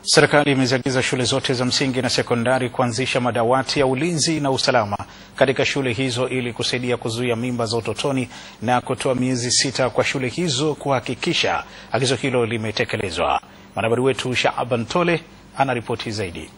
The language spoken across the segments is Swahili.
Serikali imeziagiza shule zote za msingi na sekondari kuanzisha madawati ya ulinzi na usalama katika shule hizo ili kusaidia kuzuia mimba za utotoni na kutoa miezi sita kwa shule hizo kuhakikisha agizo hilo limetekelezwa. Mwanahabari wetu Shaaban Tole anaripoti zaidi.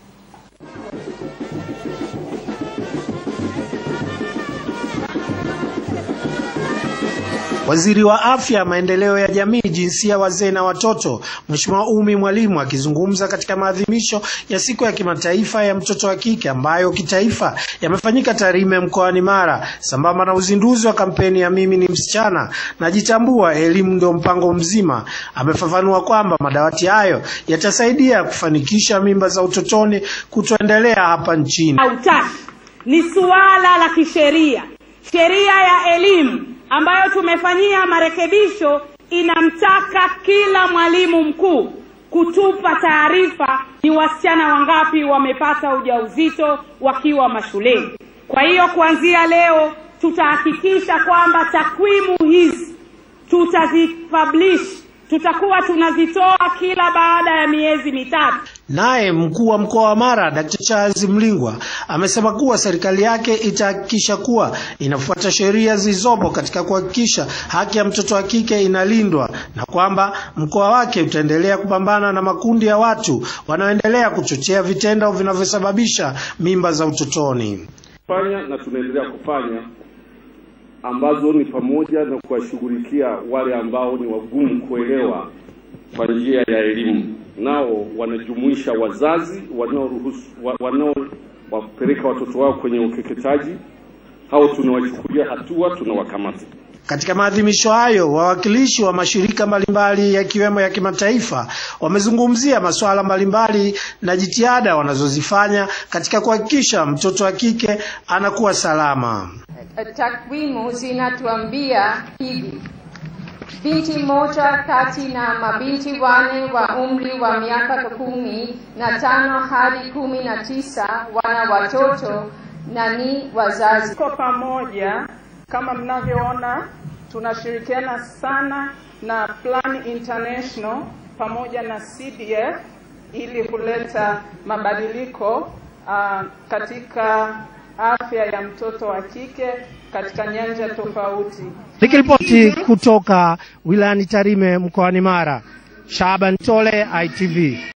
Waziri wa Afya, Maendeleo ya Jamii, Jinsia, Wazee na Watoto, Mheshimiwa Umi Mwalimu akizungumza katika maadhimisho ya Siku ya Kimataifa ya Mtoto wa Kike ambayo kitaifa yamefanyika Tarime mkoani Mara, sambamba na uzinduzi wa kampeni ya Mimi ni Msichana Najitambua, elimu ndio mpango mzima, amefafanua kwamba madawati hayo yatasaidia kufanikisha mimba za utotoni kutoendelea hapa nchini. Hautaki ni suala la kisheria. Sheria ya elimu ambayo tumefanyia marekebisho inamtaka kila mwalimu mkuu kutupa taarifa ni wasichana wangapi wamepata ujauzito wakiwa mashuleni. Kwa hiyo kuanzia leo tutahakikisha kwamba takwimu hizi tutazipublish, tutakuwa tunazitoa kila baada ya miezi mitatu. Naye mkuu wa mkoa wa Mara Dkt. Charles Mlingwa amesema kuwa serikali yake itahakikisha kuwa inafuata sheria zilizopo katika kuhakikisha haki ya mtoto wa kike inalindwa na kwamba mkoa wake utaendelea kupambana na makundi ya watu wanaoendelea kuchochea vitendo vinavyosababisha mimba za utotoni. Fanya na tunaendelea kufanya ambazo ni pamoja na kuwashughulikia wale ambao ni wagumu kuelewa kwa njia ya elimu nao wanajumuisha wazazi wanaoruhusu wanaowapeleka watoto wao kwenye ukeketaji. Hao tunawachukulia hatua, tunawakamata. Katika maadhimisho hayo, wawakilishi wa mashirika mbalimbali yakiwemo ya kimataifa wamezungumzia masuala mbalimbali na jitihada wanazozifanya katika kuhakikisha mtoto wa kike anakuwa salama. Takwimu zinatuambia hivi binti moja kati na mabinti wane wa umri wa miaka kumi na tano hadi kumi na tisa wana watoto na ni wazazi. Kwa pamoja, kama mnavyoona, tunashirikiana sana na Plan International pamoja na CDF ili kuleta mabadiliko uh, katika afya ya mtoto wa kike katika nyanja tofauti. Nikiripoti kutoka wilayani Tarime mkoani Mara, Shaban Tole, ITV.